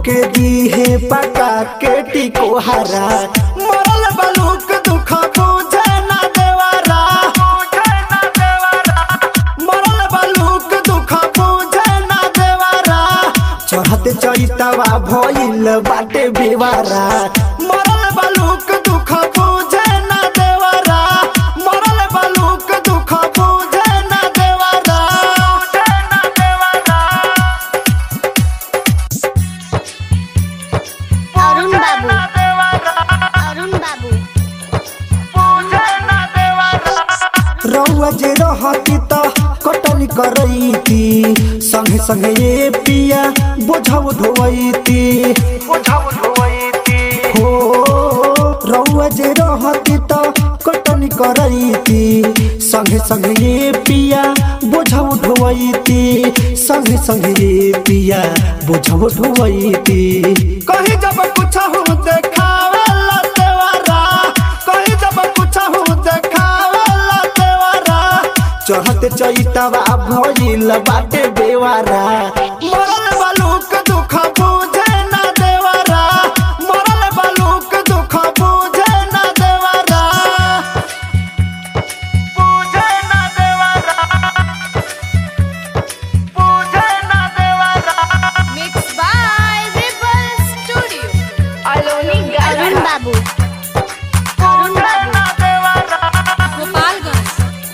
के दीहे पका के टिको हरा मरल बलूक दुख बुझे ना देवरा मरल बलूक दुख बुझे ना देवरा चढ़ते चैतवा भइल बाटे बेवारा मरल बलूक दुख बुझे ना देवरा मरल बलूक दुख बुझे ना देवरा अरुण बाबू अरुण बाबू रउआ जे रहती त कटनी करैती संगे संगे ये पिया बोझाउ ढोवैती हो रउआ जे रहती त कटनी करैती संगे संगे ये पिया बोझाउ ढोवैती संगे संगे ये पिया बोझाउ ढोवैती कहीं जब कुछ हो देखावेला देवरा कहीं जब कुछ हो देखावेला देवरा चढ़ते चैतवा भइल बाटे बेवारा मरल बलूक दुख बुझे ना देवरा मरल बलूक दुख बुझे ना देवरा बुझे ना देवरा बुझे ना देवरा Mixed by Ripple Studio. Aloni Arun बाबू अरुण बाबू Gopalganj.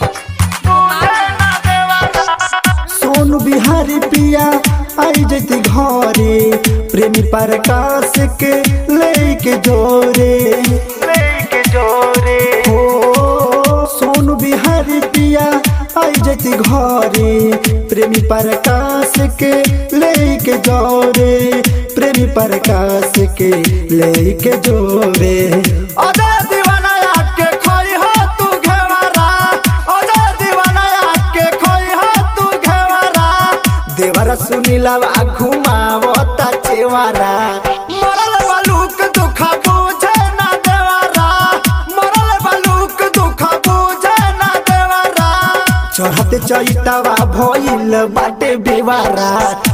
Gopalganj. सोनू बिहारी पिया आई जैती घरे प्रेमी प्रकाश के लेके जोरे लेके जोरे हो सोनू बिहारी पिया आई जैती घरे प्रेमी प्रकाश के लेके जोरे प्रेमी प्रकाश के लेके जोरे अदा दीवाना के खोई हो तू घेवारा अदा दीवाना के खोई हो तू घेवारा देवरा सुनीला घुमावता चेवारा मरल बलूक दुख बुझे ना देवरा मरल बलूक दुख बुझे ना देवरा चढ़ते चैतवा भइल बाटे बेवारा